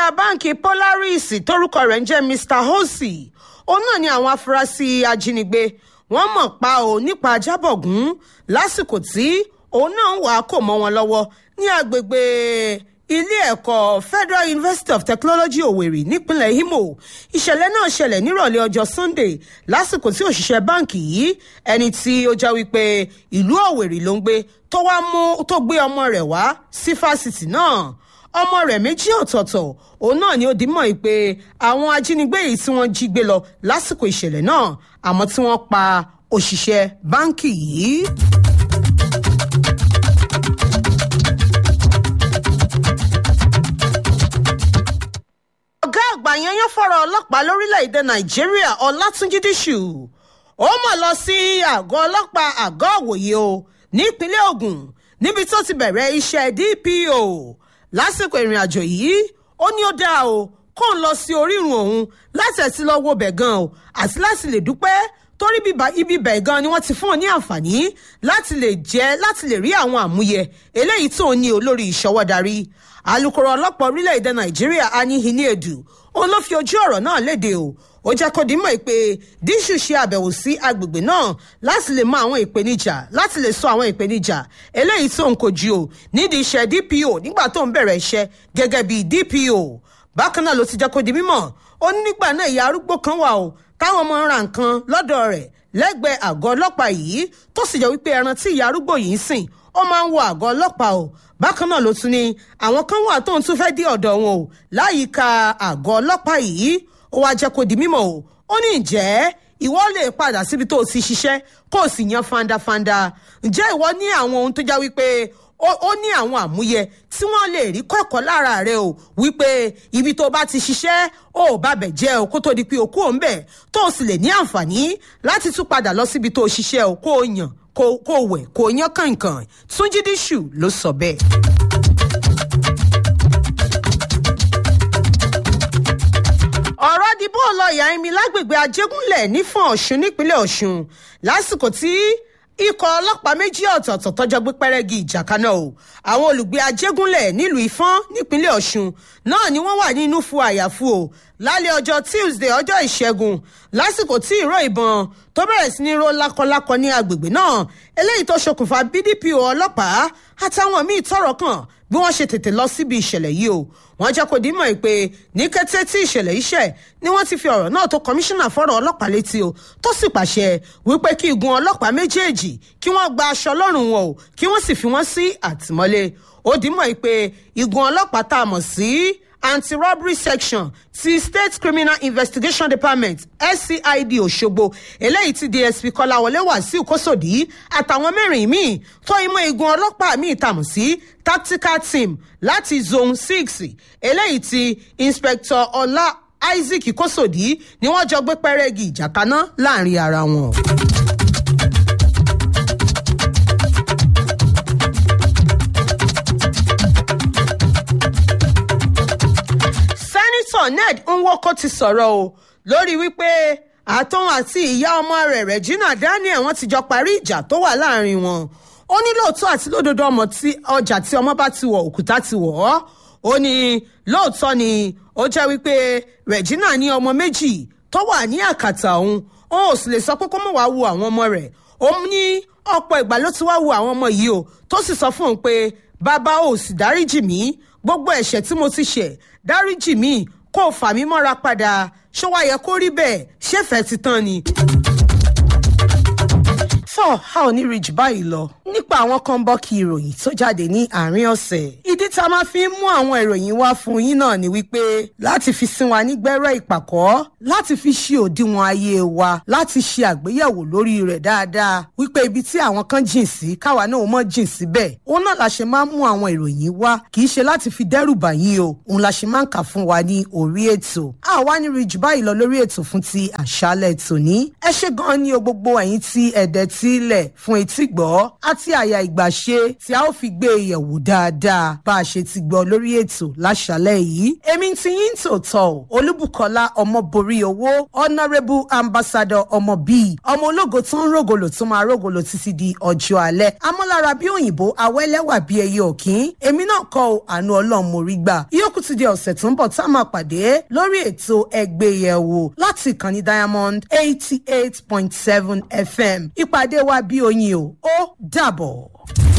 máníjà báǹkì polaris tórúkọ rẹ̀ ń jẹ́ mr hosi òun náà ni àwọn afurasí ajínigbé wọ́n mọ̀ pa ò nípa ajábọ̀gún lásìkò tí òun náà ń wà á kò mọ́ wọn lọ́wọ́ ní agbègbè ilé ẹ̀kọ́ federal university of technology owerri nípínlẹ̀ imo ìṣẹ̀lẹ̀ náà ṣẹlẹ̀ nírọ̀lẹ́ ọjọ́ sunday lásìkò tí òṣìṣẹ́ báǹkì yìí ẹni tí ó já wípé ìlú owerri ló ń gbé tó wá mú tó gbé ọmọ rẹ̀ wá sí fásitì náà ọmọ rẹ̀ méjì ọ̀tọ̀ọ̀tọ̀ òun náà ni ó di mọ̀ pé àwọn ajínigbé yìí tí wọ́n jí gbé lọ lásìkò ìṣẹ̀lẹ̀ náà àmọ́ tí wọ́n pa òṣìṣẹ́ báǹkì yìí. ọ̀gá àgbà yanyan fọ̀rọ̀ ọlọ́pàá lórílẹ̀‐èdè nàìjíríà ọlátúnjí díṣù ó mọ̀ lọ sí àgọ́ ọlọ́pàá àgọ́ òwòye o nípínlẹ̀ ogun níbi tó ti bẹ̀rẹ̀ iṣẹ́ dpo lásìkò ìrìn àjò yìí ó ní ó dáa o kó ń lọ sí orírun òun láti ẹ̀sìn lọ wo bẹ̀ gan o àti láti lè dúpẹ́ torí ibi bẹ̀ gan ni wọ́n ti fún ọ ní àǹfààní láti lè jẹ́ láti lè rí àwọn àmúyẹ eléyìí tó ní olórí ìṣọwọ́darí alūkkóró ọlọ́pàá orílẹ̀-èdè nàìjíríà anihini edu òun ló fi ojú ọ̀rọ̀ náà léde o ó jẹ́ kó dimọ̀ pé díṣù ṣe àbẹ̀wò sí agbègbè náà láti lè mọ àwọn ìpèníjà láti lè sọ àwọn ìpèníjà eléyìí tó ń kojú o nídìí iṣẹ́ dpo nígbà tó ń bẹ̀rẹ̀ iṣẹ́ gẹ́gẹ́ bí dpo bákan náà ló ti jẹ́ kó di mímọ̀ ó ní nígbà náà ìyá arúgbó kan wà o táwọn ọmọ ń ra nǹkan lọ́dọ̀ rẹ̀ lẹ́gbẹ̀ẹ́ àgọ́ ọlọ́pàá yìí tó sì jẹ́ wípé ẹran tí ìyá arúgbó yìí ń sìn ó máa ń wọ àgọ́ ọlọ́pàá o bákan náà ló tún ní àwọn kan wà tóun tún fẹ́ẹ́ dé ọ̀dọ̀ wọn o láyìíká àgọ́ ọlọ́pàá yìí ó wáá jẹ́ kó di mímọ̀ o ó ní ìjẹ́ ìwọ lè padà síbi tó o ti ṣiṣẹ́ kó o sì yan fandafanda ǹjẹ́ ìwọ ní àwọn ohun tó já wípé ó ní àwọn àmúyẹ tí wọ́n lè rí kọ́kọ́ lára rẹ o wípé ibi tó bá ti ṣiṣẹ́ ó bá bẹ̀ jẹ́ o kó tó di pé o kú òun bẹ̀ tó o sì lè ní àǹfààní láti tún padà lọ síbi tó o ṣiṣẹ́ o kó o yàn kó o wẹ̀ kó o yán kànkàn túnjí díṣù ló sọ bẹ́ẹ̀. ọ̀rọ̀ dìbò ọlọ́yà ẹ̀mí lágbègbè ajégúnlẹ̀ nífọ̀n ọ̀ṣun nípínlẹ̀ ọ̀ṣun lásìkò tí ikọ̀ ọlọ́pàá méjì ọ̀tọ̀ọ̀tọ̀ tọ́jọ́ gbé pẹ́rẹ́gì ìjà kaná o àwọn olùgbé ajégúnlẹ̀ nílùú ìfọ́n nípínlẹ̀ ọ̀ṣun náà ni wọ́n wà nínú fún àyàfu o lálẹ́ ọjọ́ tuesday ọjọ́ ìṣẹ́gun lásìkò tí ìró ìbọn tó bẹ̀rẹ̀ sí ní ró lákọlákọ ní agbègbè náà eléyìí tó ṣokùnfà bdpo ọlọ́pàá àtàwọn míì tọrọ kàn bí wọ́n ṣe tètè lọ síbi ìṣẹ̀lẹ̀ yìí o wọ́n jẹ́ kó dímọ̀ pé ní kété tí ìṣẹ̀lẹ̀ yìí ṣẹ̀ ni wọ́n ti fi ọ̀rọ̀ náà tó kọmíṣánná fọ́rọ̀ ọlọ́pàá létí o tó sì pàṣẹ wípé kí igun ọlọ́pàá méjèèjì kí wọ́n gba aṣọ lọ́rùn wọn o kí wọ́n sì fi wọ́n sí àtìmọ́lé ó dímọ̀ pé igun ọlọ́pàá tá a mọ̀ sí anti-robbery section ti state criminal investigation department scid òṣogbo eléyìí tí dsp kọláwọlé wàsíù kòsòdì àtàwọn mẹ́rin míì tó imọ̀ igun ọlọ́pàá míì tàmù sí tactical team láti zone six eléyìí tí inspector ọlá isaac kòsòdì ni wọ́n jọ gbé pẹ́rẹ́gì ìjà kaná láàrin ara wọn. sẹ́nitọ̀ ned nwoko ti sọ̀rọ̀ o lórí wípé àtọ́n àti ìyá ọmọ rẹ̀ regina daniel wọ́n ti jọ parí ìjà tó wà láàrin wọn ó ní lóòótọ́ àti lódodo ọmọ tí ọjà tí ọmọ bá ti wọ̀ òkúta ti wọ̀ ọ́ ó ní lóòótọ́ ni ó jẹ́ wípé regina ní ọmọ méjì tó wà ní àkàtà òun òun ò sì lè sọ pé kó mọ̀ wá wo àwọn ọmọ rẹ̀ òun ní ọ̀pọ̀ ìgbà ló ti wá wo àwọn ọmọ yìí o tó sì sọ fún òun pé bàbá ò sì dáríjì mí gbogbo ẹ̀ṣẹ̀ tí mo ti ṣẹ̀ dáríjì mí kó o fà mí mọ́ra padà ṣó wá yẹ kó rí bẹ́ẹ̀ ṣéfẹ̀ẹ́ ti tán ni. fọ́ a ò ní rí jù báyìí lọ nípa àwọn kan bọ́ọ̀kì ìròyìn tó jáde ní àárín ọ̀sẹ̀. ìdí tá a máa fi ń mú àwọn ìròyìn wá fún yín náà ni wípé láti fi sin wa nígbẹ́rẹ́ ìpàkọ́ láti fi ṣe òdiwọ̀n ayé wa láti ṣe àgbéyẹ̀wò lórí rẹ̀ dáadáa wípé ibi tí àwọn kan jìn sí káwa náà mọ̀ jìn síbẹ̀ òun náà la ṣe máa ń mú àwọn ìròyìn wá kì í ṣe láti fi dẹ́rù bà yín o òun la ṣe máa ń kà fún wa ní orí ètò. a wá ní rí jù báyìí lọ lórí ètò fún ti àṣálẹ̀ tòní ẹ ṣe gan-an ní o gbogbo ẹ̀yin tí ẹ̀dẹ̀ tí sílẹ̀ fún etí gbọ́ àti àyà ìgbàṣe tí a ó fi gbé e yẹ̀wò dáadáa bá a ṣe ti gbọ́ lórí ètò láṣálẹ̀ yìí. èmi ti yín tòótọ́ o olúbùkọ́lá ọmọborí owó honourable ambassador ọmọ bíi ọmọ ológo tó ń rògòlò tó máa rògòlò títí di ọjọ́ alẹ́ amọ́lára bí òyìnbó awẹ́lẹ́wà bí ẹyẹ òkín èmi náà kọ́ ọ àánú ọlọ́run mo rí gbà ìyókù ti di ọ̀sẹ̀ tó ń bọ̀ tá a máa pàdé lórí ètò ẹgbẹ́ yẹ̀wò láti ìkànnì diamond eighty eight point seven fm ìpàdé wa bí oyin o ó dàbọ̀.